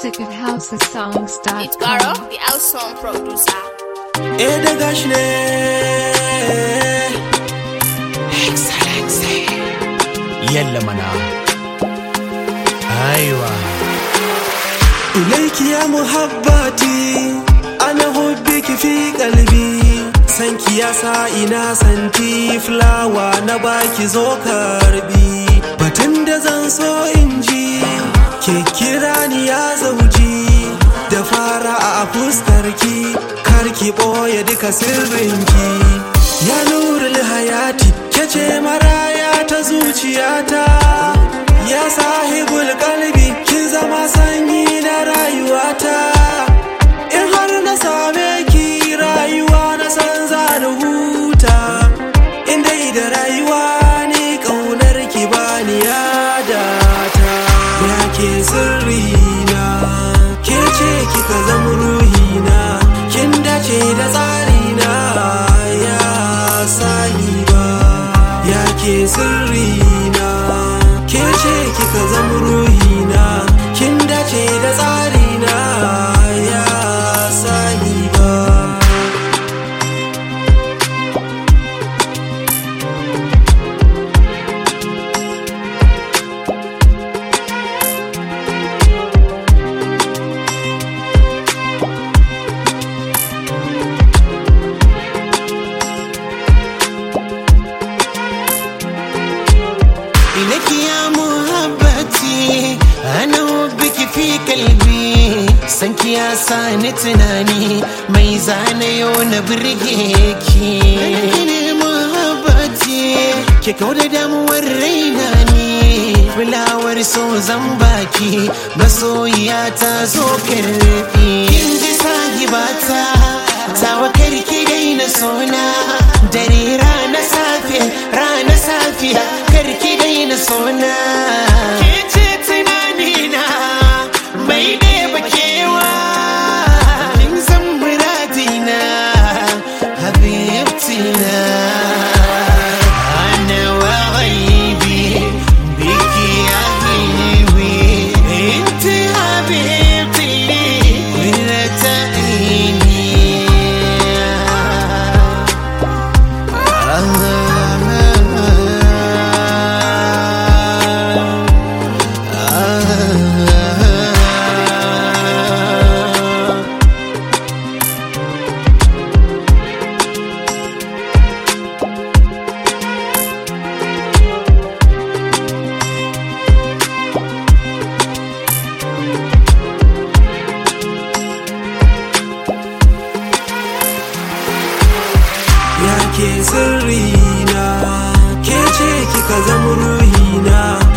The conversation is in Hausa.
music at housesongs.com. It's Garo, the house song producer. Eh da gashi ne Excellency Yalla mana Aiwa Ilaiki ya muhabbati Ana hubbiki fi kalbi Sanki ya sa ina santi fulawa na baki zo karbi Batun da zan so in ji Ke kira ni ya zauji Da fara a fuskarki Karki ɓoye duka sirrinki Ya nurul hayati Kece maraya ta zuciyata Ya sahibul kalbi Kin zama sanyi na rayuwata In har na same ki rayuwa na san za na huta In dai da rayuwa ni ƙaunar ki bani yadata Ya ke sirrina Ke ce kika zama ruhina Kin dace da tsarina Ya sahiba Ya ke sirrina Ke ce kika zama ruhina Kin dace da tsarina Ya sahiba إليك يا محبتي أنا حبك في قلبي sanki ya sa ni tunani mai zane yau na birgeki ne muhabbati ke kau da damuwar raina ne fulawar so zan baki masoyiya ta zo karfi kin ji sahibata tawakar ki daina sona dare rana safe rana safiya karki daina sona ke ce tunanina mai ɗeba kewa kin san muradina habibtina ana wa ghaibi biki ya habibi inti habibti قرة عيني Ya ke sirrina Ke ce kika zama ruhina